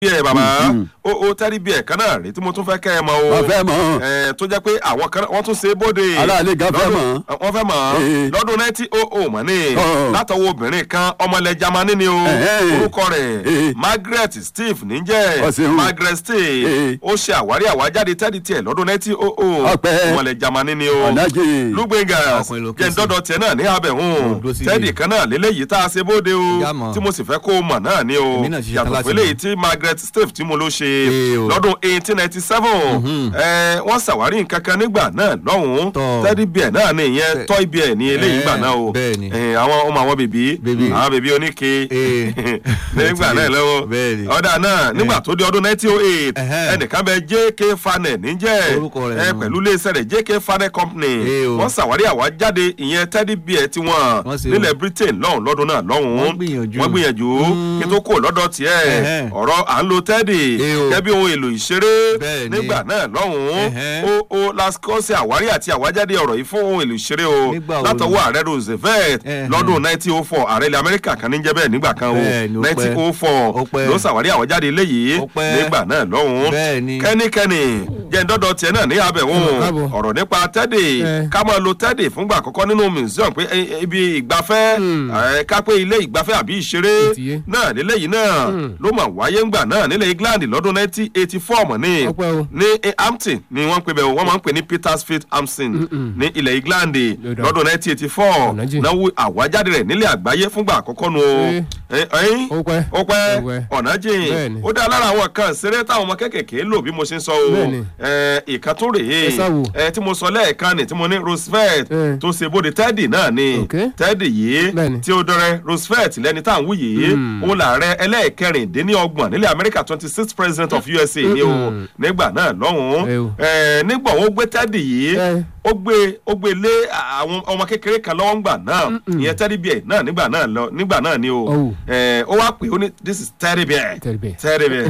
bíẹ̀ bàbá o o tẹ́rí bíẹ̀ kan náà rí tí mo tún fẹ́ kẹ́ ẹ mọ o wọ́n fẹ́ mọ̀ ẹ tó jẹ́ pé àwọn kan wọ́n tún ṣe é bóde aráàlú gan fẹ́ lọ́dún- mọ̀ wọ́n fẹ́ mọ̀ Ee. lọ́dún nineteen oh oh mọ̀ ní Ọ̀. látọwọ́ obìnrin kan ọmọlẹ̀ Jámánì ni o Ẹ̀hẹ́. orúkọ rẹ̀ Ee. Margaret Steve níjẹ́ Ọ ṣeun. Margaret Steve Ee. ó ṣe àwárí àwájáde tẹ́lí tiẹ̀ lọ́dún nineteen oh oh Ọpẹ́. ọmọlẹ̀ Jámánì ni o ọ̀nàjì lugbengas Ọkùnrin ló ké jẹ́ sí. ńdọ́dọ̀ tiẹ̀ náà ní abẹ̀hún dúró sí tẹ́ẹ̀dì ilé. kan náà lélẹ́yìí tá a ṣe bóde o Ìyá mọ̀. tí mo sì fẹ́ kó o mọ̀ náà ni o Èmi náà ṣiṣẹ́ yàtọ̀ láti pé léyìí mọ̀. tí Margaret Steve tí mo ló ṣe Ee o. lọ́dún eighteen ninety seven wọ́n ṣàwárí nǹkan kan nígbà náà lọ́hùn-ún Tọ́. tẹ́ẹ̀dì bíẹ̀ náà ni ìyẹn Bẹ́ẹ̀. toy bear ní eléyìí Ẹ̀, gbà náà o bẹ́ẹ̀ ni. Eh, àwọn ọmọ àwọn bèbí Bèbí. àwọn bèbí oníke Ee. nígbà náà lọ́wọ́ Bẹ́ẹ̀ ni. ọ̀dà náà nígbà tó di ọdún nineteen oh eight Ẹ̀hẹ́. ẹnìkan bẹ JK Fanet níjẹ́ Orúkọ rẹ̀ ẹ nù. pẹ̀lú iléeṣẹ́ rẹ̀ JK Fanet Company Ee o. wọ́n ṣàwárí àwájáde ìyẹn tẹ́dí bíẹ̀ tiwọn Wọ́n ṣe o. nílẹ̀ Britain lọ́hùn lọ́dún náà lọ́hùn Wọ́n gbìyànjú. wọ́n gbìyànjú kí tó kó lọ́dọ̀ tiẹ̀ Ẹ̀hẹ́. ọ̀rọ̀ à ń lo tẹ́dì Ee o. gẹ́gẹ́ bí ohun èlò ìṣeré Bẹ́ẹ̀ ni. nígbà náà lọ́hùn Ẹ̀hẹ́. ó ó lásìkò ṣe àwárí àti àwájáde ọ̀rọ̀ yìí fún ohun èlò ìṣeré o Nígbà wo látọwọ́ ààrẹ Roosevelt Ẹ̀hẹ́. lọ́dún 1904 ààrẹ ilẹ̀ Amẹ́ríkà kan ní jẹ́ bẹ́ẹ̀ nígbà kan o Bẹ́ẹ̀ ni, ó pẹ́. 1904 Ó pẹ́. ló ṣàwárí àwájáde eléyìí Ó pẹ́. nígbà náà lọ́hùn Bẹ́ẹ̀ ni. kẹ́nikẹ́ni jẹ́ ńdọ́dọ̀ tiẹ̀ náà ní abẹ̀wọ̀n Ẹ káàbọ̀. ọ̀rọ̀ nípa tẹ́dì Ẹ. ká máa lo tẹ́dì fúngbà àkọ́kọ́ nínú museum pé eh, ibi ìgbafẹ́ eh, ká pé ilé ìgbafẹ́ àbí ìṣeré Ó ti yé. náà lélẹ́yìí náà ló mà wáyé ńgbà náà nílẹ̀ England lọ́dún 1984 mọ̀ ní Ọpẹ́ o. ní eh, Hampton ni wọ́n ń pè bẹ́ẹ̀ wọ́n máa ń pè ní Petersfield Hampton ní ilẹ̀ England Yọ̀dà. lọ́dún 1984 Ọ̀nà jìn. náà wo àwájáde rẹ̀ nílẹ̀ àgbáyé fúngbà àkọ́kọ́ nu o Ee. Eh, ẹ̀yìn Ó pẹ́. ó pẹ́ Ó pẹ́. ọ̀nà jìn Bẹ́ẹ̀ni. ó dá lára àwọn kan ṣeré táwọn ọmọ kékèké lò bí mo ṣe ń sọ o Bẹ́ẹ̀ni. ẹ ìkan tó rèé Ẹ sáwò. ẹ tí mo sọ lẹ́ẹ̀kan ni tí mo ní Roosevelt Ẹ. tó ṣe bóde Teddy náà ni Ok. Teddy yìí Bẹ́ẹ̀ni. tí ó dọrẹ Roosevelt lẹ́ni tá à ń wú yìí òun làárẹ̀ ẹlẹ́ẹ̀kẹrìndínlọ́gbọ̀n nílẹ̀ Amẹ́ríkà twenty six president of USA ni o Mm-mm. nígbà náà lọ́hùn-ún Ẹ o. ẹ nígbà wọn ó gbé Teddy yìí Ẹ. ó gbé ó gbé lé àwọn ọmọ kékeré kan lọ́wọ́ ńgbà náà ìyẹn Teddy bear náà nígbà náà lọ nígbà náà ni o Oh. ẹ ó wá pè ó ní this is Teddy bear Teddy bear. Teddy bear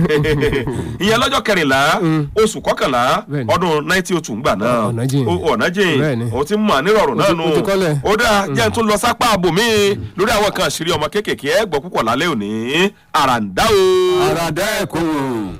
ìyẹn lọ́jọ́ kẹrìnlá oṣù kọkànlá Bẹ́ẹ̀ni. ọdún nineteen oh two ńgbà náà Ọ̀nà jìn. Ó- ọ̀nà jìn Bẹ́ẹ̀ni. ó ti mọ̀ nírọ̀rùn Ó náà ti- nù ó ti kọ́lẹ̀. ó dáa jẹ́ n tún lọ sápá àbòmí lórí àwọn kan àṣírí ọmọ kéékèèké ẹ gbọ́ púpọ̀ lálẹ́ òní àràǹdá o. àràdá ẹ̀kọ́